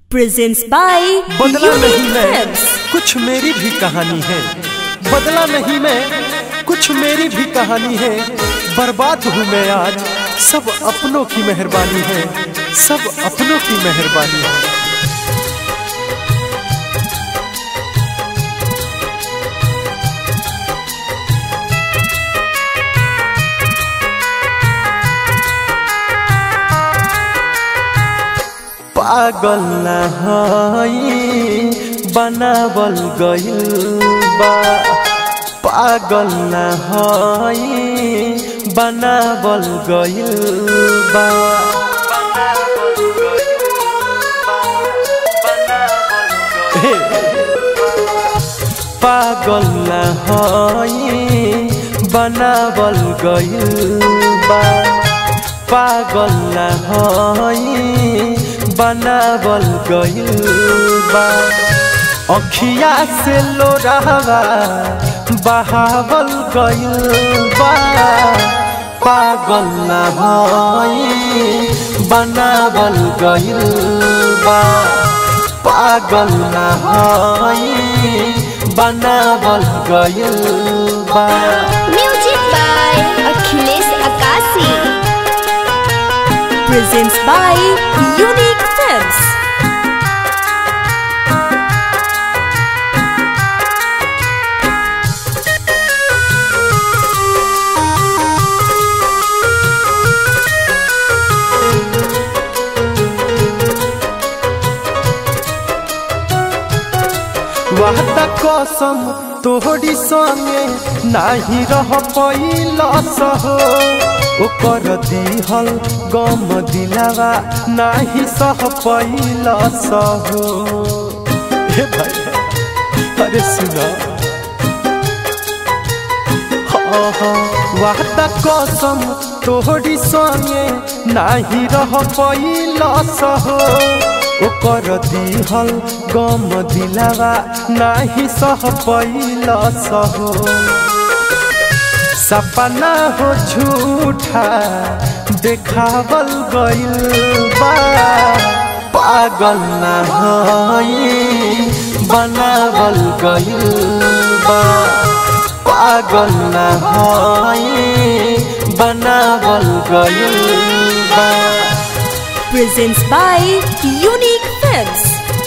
presents by बदला नहीं Unique मैं Films. कुछ मेरी भी कहानी है बदला नहीं मैं कुछ मेरी भी कहानी है बर्बाद हूँ मैं आज सब अपनों की मेहरबानी है सब अपनों की मेहरबानी है पागल न हई बनावल गइल बा पागल न हई बनावल गइल बा हे पागल न हई बनावल गइल बा पागल न हई बनावल गइल बा अखिया से लोरावा बहावल गइल बा पागल न हई बनावल गइल बा पागल न हई बनावल गइल बा Music by Akhilesh Akasi. presents by Unique Films. वादा कसम तोहरी संगे नाही रह पैलस हो ओकर दिहल गम दिलावा नाही सह पैलस हो हे भाई अरे सुना हाँ हाँ वादा कसम तोहरी संगे नाही रह पैलस हो ओकर दिहल गम दिलावा नाही सह पैलस हो सपना हो झूठा देखावल गइल बा पागल न हई बनावल गइल बा पागल न हई बनावल गइल बा presents by Unique Films.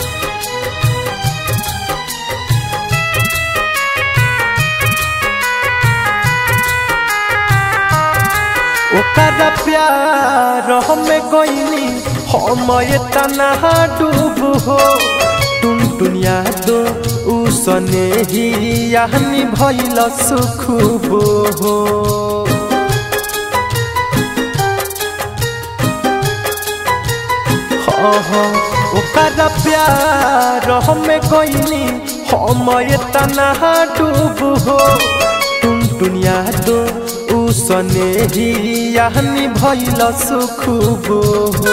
ओकर प्यार हमें गईनी हम इतना डूब हो टुन टुनिया दो उसने ही यानी भइल सुखुब हो हाँ हाँ ओकर प्यार हमें गईनी हम इतना डूब हो टुन टुनिया दो उसने ही यानी भइल सुखुब हो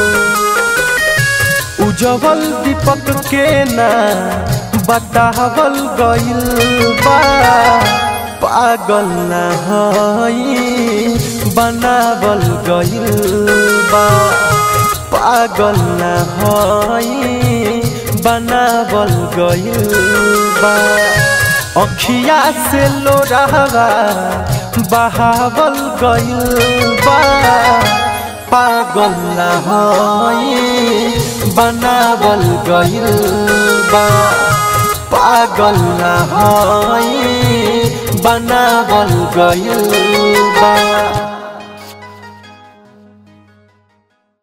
उजवल दीपक के ना बतावल गइल बा पागल न हई बनावल गइल बा पागल न हई बनावल गइल बा अखिया से लोरावा बहावल गइल बा पागल न हई बनावल गइल बा पागल न हई बनावल गइल बा